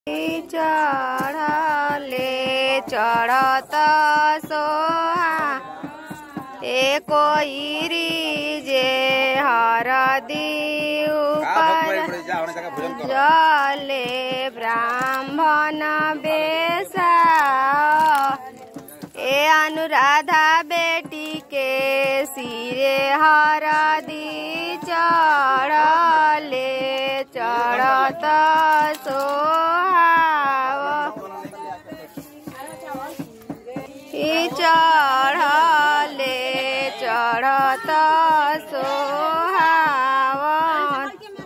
चढ़ले चढ़त सोहा ए कोइरी जे हरदी ऊपर जले ब्राह्मण बेसा ए अनुराधा बेटी के सिरे हरदी चढ़ले चढ़त सोहाव ई चढ़ले चढ़त सोहावन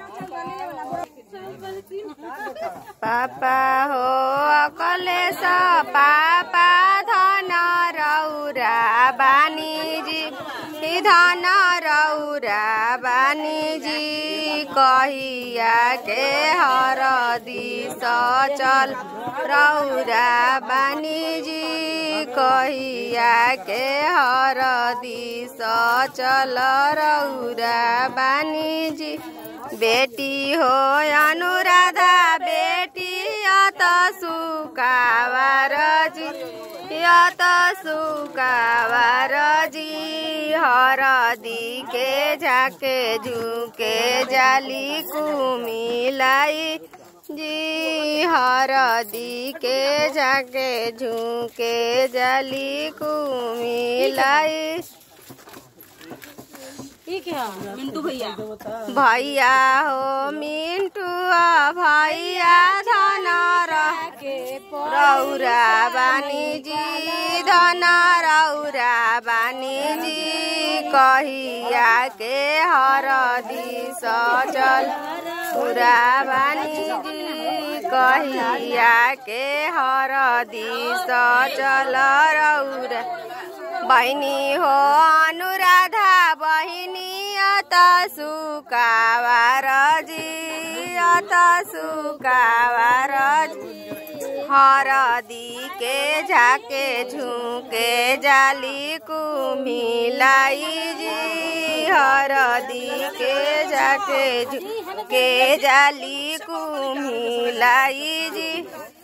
पापा हो अकलेश पापा धन रौरा बानीजी ई धन रौरा बानीजी कहिया के हरदी सचल रौरा बानीजी कहिया के हरदी सचल रौरा बानीजी बेटी हो अनुराधा बेटी यत सुकावार जी यत सुकावार जी हरदी के झाके झुके जाली कुमिलाई जी हरदी के झाके झुके जाली कुमिलाई मिंटू भैया भैया हो मिंटुआ भैया धन रौरा बानीजी धन रौरा बानीजी कहिया के हरदी सचल पुरा बानीजी कहिया के हरदी सचल रौरा बहिनी हो अनुराधा बहिनी अत सुकावार जी अत सुकावार हरदी के झाके झुके जाली कुमिलाई जी हरदी के झाके झुके जाली कुमिलाई जी